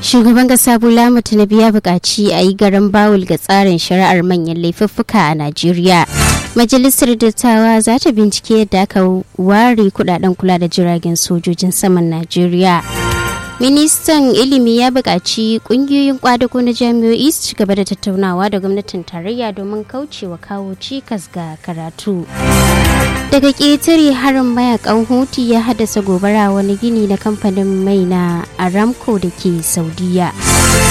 Shugaban ƙasa Bola Tinubu ya buƙaci a yi garan bawul ga tsarin shari'ar manyan laifuffuka a Najeriya. Majalisar Dattawa za ta bincike yadda aka ware kudaden kula da jiragen sojojin saman Najeriya. Ministan ilimi ya buƙaci ƙungiyoyin kwadago na jami'o'i su ci gaba da tattaunawa da gwamnatin tarayya domin kaucewa kawo cikas ga karatu. Daga ƙetare harin mayakan Houthi ya haddasa gobara wani gini na kamfanin mai na Aramco da ke Saudiya.